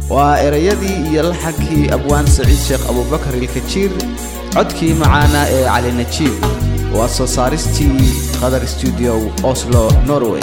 waa erayadii iyo laxankii abwaan saciid sheekh abubakar ilkajiir codkii macaanaa ee cali najiib waa soo saaristii qadar stuudio oslo norway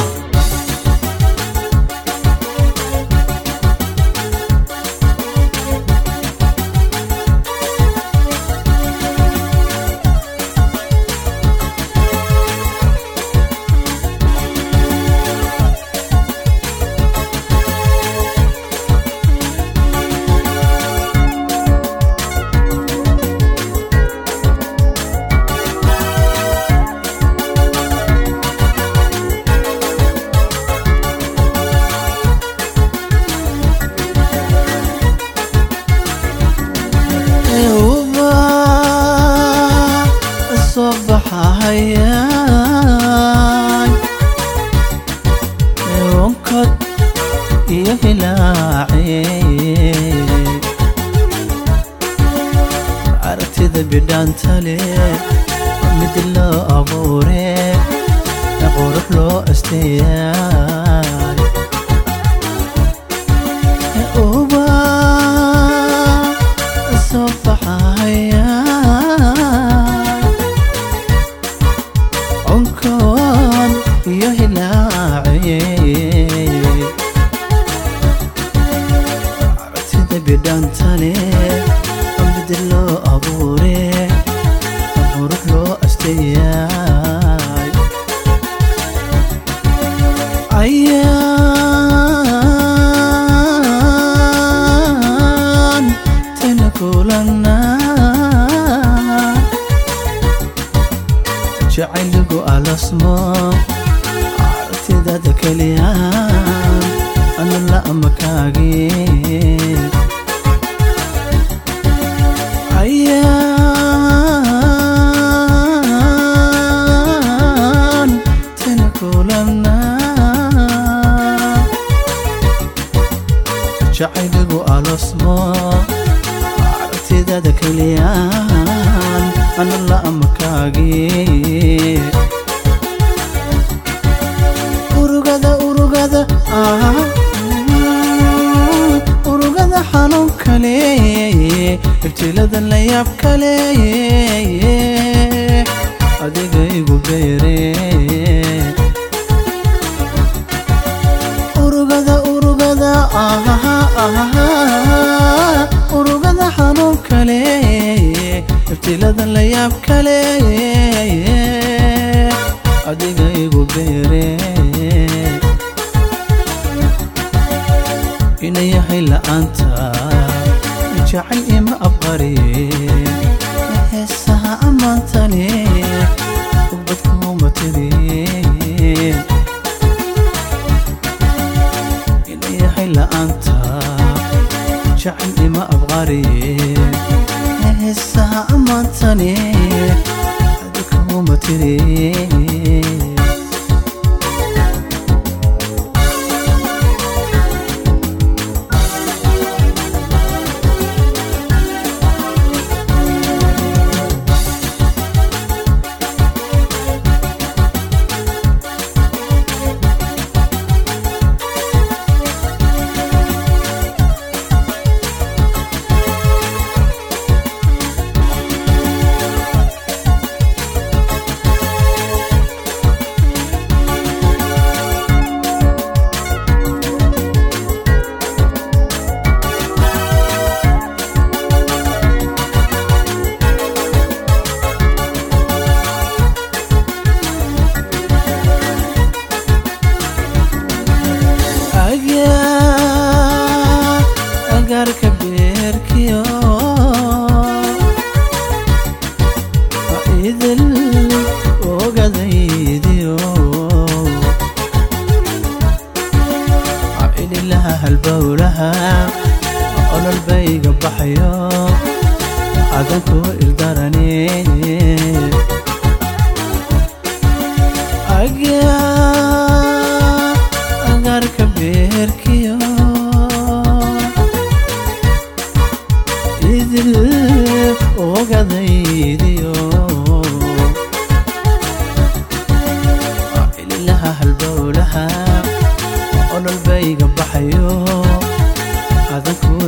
onkod iyo hilaace aragtida bidhaantale mid loo abuure qurux loo asteeyaay uba soo baxaya onkod iyo hilaace aragtida bidhaantale mid loo abuure qurux loo asteeyaay ayaan tana kulanaa jacayligu alasmo aragtidada keliyaan ana la amakaagee ayaan tana kulanaa jacayligu alasmo aragtidada keliyaan ana la amakaagee urugada urugada ah, urugada xanuun kale ibtilada la yaab kale adiga igu beere urugada urugada ah, ah, urugada xanuun kale ibtilada la yaab kale adiga igu beere ina yahay la'aanta jacayl ima aqbariye heesaha ammaantane ubadkuuma tiriye ina yahay la'aanta jacayl ima aqbariye heesaha ammaantane adikuuma tiriye agaa agaarka beerkiyo idil ogadaydiyo ililaha halbowlaha ololbayga baxayo adanku ildarane agaa agaarka beerkiyo idil ogadaydiyo ililaha halbowlaha ololbayga baxayo adanku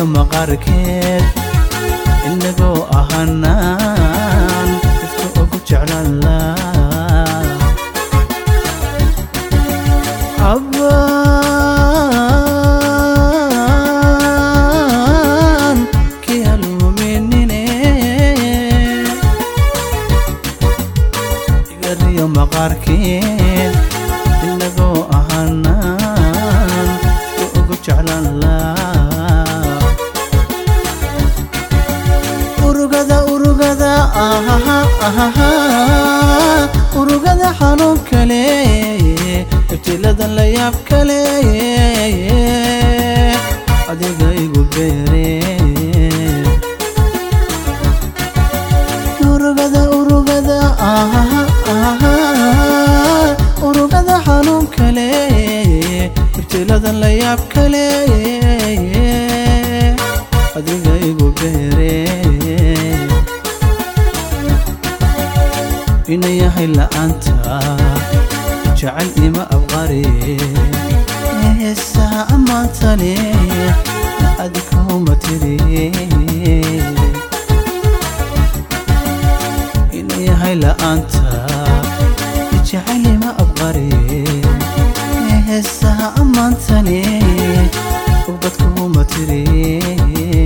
maqaarkeed inagoo ahanaan ifka ugu jeclaan laa abaan kii haluuminine igariyo maqaarkeed inagoo ahanaan ifka ugu jeclaan laa urugada urugada ahaha ahaha urugada xanuun kale ibtiladan la yaab kale adiga igu beere urugada urugada ahaha ahaha urugada xanuun kale ibtiladan la yaab kale adiga igu beere ina yahay la'aanta jecel ima abqari heesaha ammaantane adikuma tiri ina yahay la'aanta jecel ima abqari heesaha ammaantane ubadkuma tiri